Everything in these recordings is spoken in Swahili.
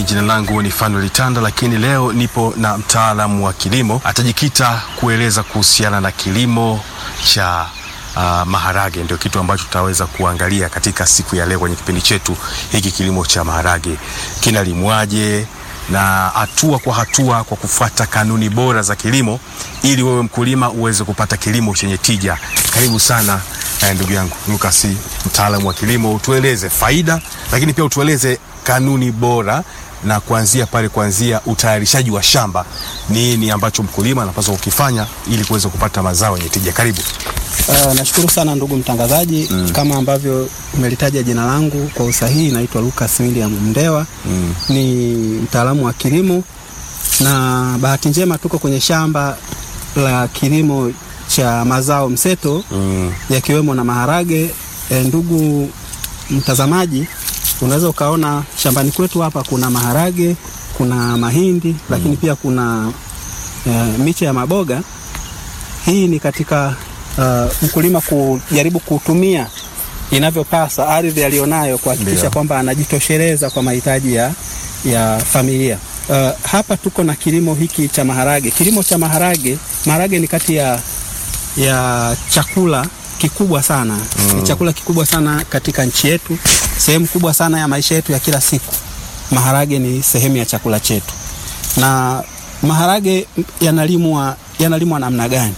Mimi jina langu ni Fanuel Tanda, lakini leo nipo na mtaalamu wa kilimo, atajikita kueleza kuhusiana na kilimo cha uh, maharage. Ndio kitu ambacho tutaweza kuangalia katika siku ya leo kwenye kipindi chetu hiki. Kilimo cha maharage kinalimwaje na hatua kwa hatua kwa kufuata kanuni bora za kilimo, ili wewe mkulima uweze kupata kilimo chenye tija. Karibu sana eh, ndugu yangu Lucas, mtaalamu wa kilimo, utueleze faida, lakini pia utueleze kanuni bora na kuanzia pale, kuanzia utayarishaji wa shamba, nini ambacho mkulima anapaswa kukifanya ili kuweza kupata mazao yenye tija. Karibu. Uh, nashukuru sana ndugu mtangazaji mm. Kama ambavyo umelitaja jina langu kwa usahihi, naitwa Lucas William Mndewa mm. Ni mtaalamu wa kilimo na bahati njema tuko kwenye shamba la kilimo cha mazao mseto mm. yakiwemo na maharage. E, ndugu mtazamaji, unaweza ukaona shambani kwetu hapa kuna maharage, kuna mahindi mm. lakini pia kuna e, miche ya maboga. Hii ni katika Uh, mkulima kujaribu kutumia inavyopasa ardhi aliyonayo kuhakikisha kwamba anajitosheleza kwa mahitaji ya, ya familia. Uh, hapa tuko na kilimo hiki cha maharage. Kilimo cha maharage, maharage ni kati ya, ya chakula kikubwa sana mm. Ni chakula kikubwa sana katika nchi yetu, sehemu kubwa sana ya maisha yetu ya kila siku. Maharage ni sehemu ya chakula chetu. Na maharage yanalimwa yanalimwa namna gani?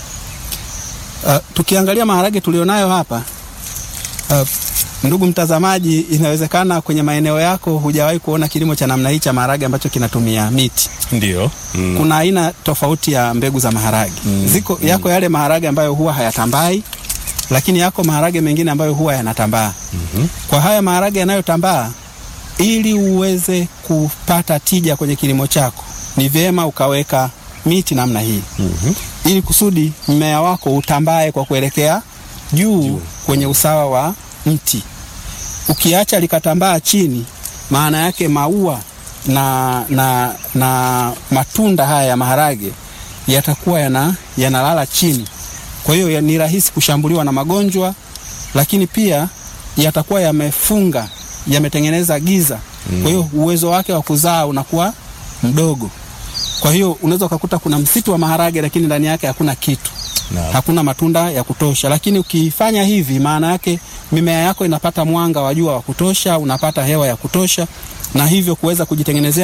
Uh, tukiangalia maharage tulionayo hapa uh, ndugu mtazamaji, inawezekana kwenye maeneo yako hujawahi kuona kilimo cha namna hii cha maharage ambacho kinatumia miti. Ndio. Mm. Kuna aina tofauti ya mbegu za maharage. Mm. Ziko yako yale maharage ambayo huwa hayatambai, lakini yako maharage mengine ambayo huwa yanatambaa. Mm -hmm. Kwa haya maharage yanayotambaa, ili uweze kupata tija kwenye kilimo chako, ni vyema ukaweka miti namna hii. Mm -hmm. Ili kusudi mmea wako utambae kwa kuelekea juu kwenye usawa wa mti. Ukiacha likatambaa chini, maana yake maua na, na, na matunda haya ya maharage yatakuwa yana, yanalala chini. Kwa hiyo ni rahisi kushambuliwa na magonjwa, lakini pia yatakuwa yamefunga, yametengeneza giza. Mm. Kwa hiyo uwezo wake wa kuzaa unakuwa mdogo. Kwa hiyo unaweza ukakuta kuna msitu wa maharage lakini ndani yake hakuna kitu no. Hakuna matunda ya kutosha, lakini ukifanya hivi, maana yake mimea yako inapata mwanga wa jua wa kutosha, unapata hewa ya kutosha, na hivyo kuweza kujitengenezea